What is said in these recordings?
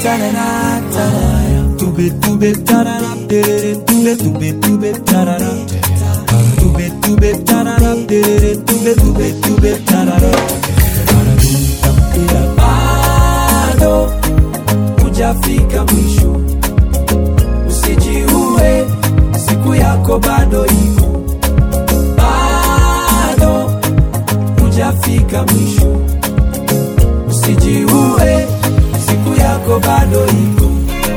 tarara, tarara. Tube, tube, tarara, terere, tube, tube, tube, tarara. Tube, tube, tarara, terere, tube, tube, tube, tarara. Ila bado hujafika mwisho, usijiue, siku yako bado iko, bado hujafika mwisho, usijiue, siku yako bado iko.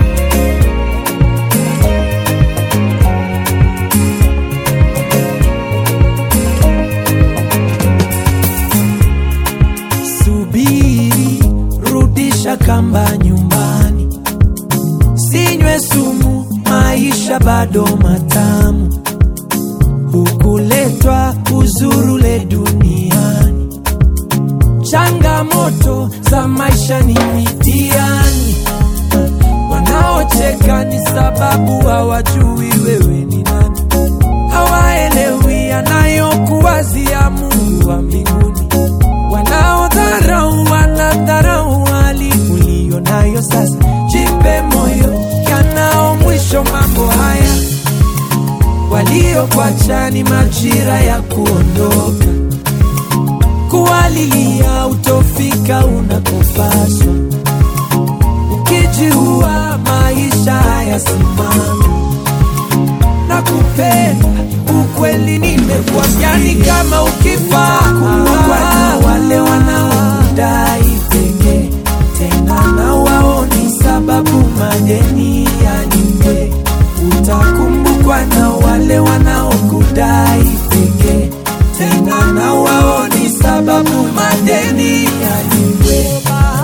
Subiri, rudisha kamba nyumbani, sinywe sumu, maisha bado matamu, hukuletwa uzurule duniani. Changamoto za maisha ni mitihani, wanaocheka ni sababu hawajui wewe ni nani, hawaelewi anayokuwazia Mungu wa mbinguni wanaodharau wanadharau hali uliyo nayo sasa. Jipe moyo, yanao mwisho mambo haya. Waliokuacha ni majira ya kuondoka, kuwalilia utofika unakopaswa. Ukijiua maisha hayasimami na kupenda ukweli nimekuambia ni kama ukifa kuwa na wale wanaodai penge tena na waoni sababu madeni yalipe utakumbukwa na wale wanaokudai penge tena na waoni sababu madeni yalipe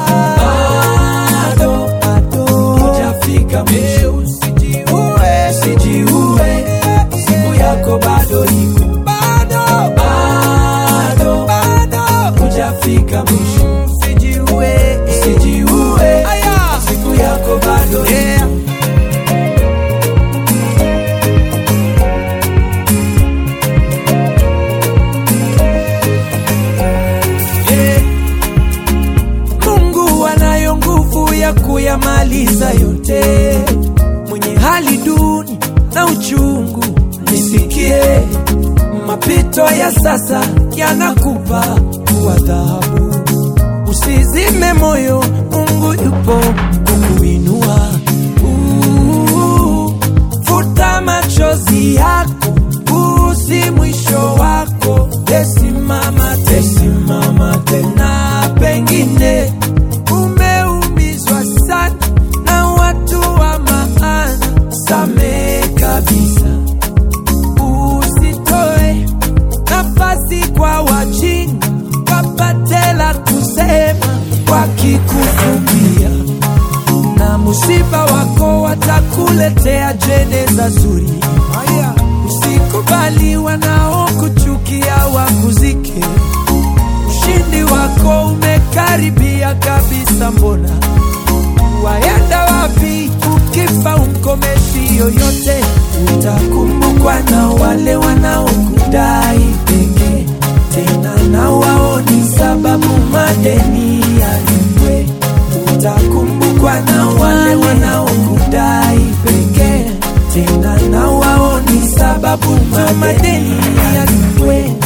bado bado hujafika mwisho usijiue usijiue siku yako bado iko bado bado bado hujafika mwisho usijiue usijiue siku yako bado iko Yeah. Mungu anayo nguvu ya kuyamaliza yote. Mwenye hali duni na uchungu, nisikie. Mapito ya sasa yanakupa kuwa dhahabu. Usizime moyo, Mungu yupo kukuinua. Uh, Futa machozi yako, huu si mwisho wako. Tesimama, tesimama tena, pengine umeumizwa sana na watu wa maana. Samehe kabisa, usitoe nafasi kwa wajinga wapate la kusema wakikufumbia na musiba wako watakuletea jeneza zuri. Usikubali wanaokuchukia wakuzike. Ushindi wako umekaribia kabisa, mbona waenda wapi? Ukifa umkomeshi yoyote, utakumbukwa na wale wanaokudai pekee tena na waoni sababu madeni yalipwe. Utakumbukwa na wale wanaokudai pekee tena na waoni sababu madeni yalipwe.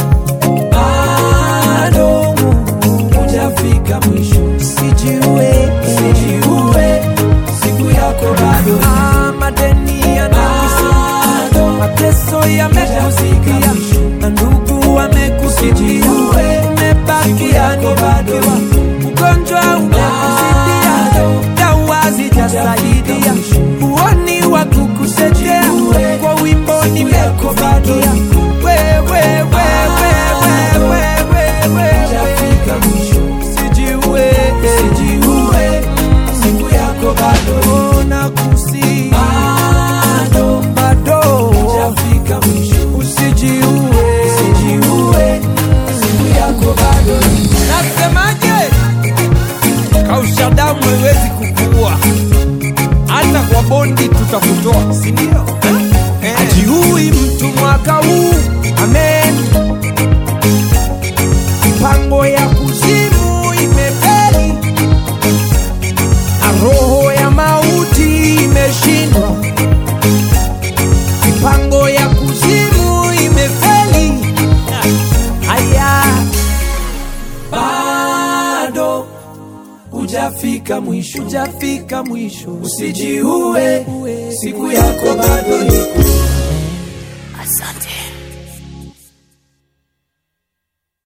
Bado hujafika mwisho, sijiue, sijiue, siku yako bado. Ah, madeni yanakusumbua, mateso yamekuzikia, na ndugu wamekusikia, umebakia nimebakiwa, ugonjwa umekuzidia, dawa zijasaidia, uoni wa kukusaidia, kwa wimbo nimekubakia, wewe wewe wewe wewe wewe Sijiue, sijiue, siku yako bado nakusi, bado bado hujafika mwisho. Usijiue, hujafika mwisho, hujafika mwisho. Usijiue, siku yako bado iko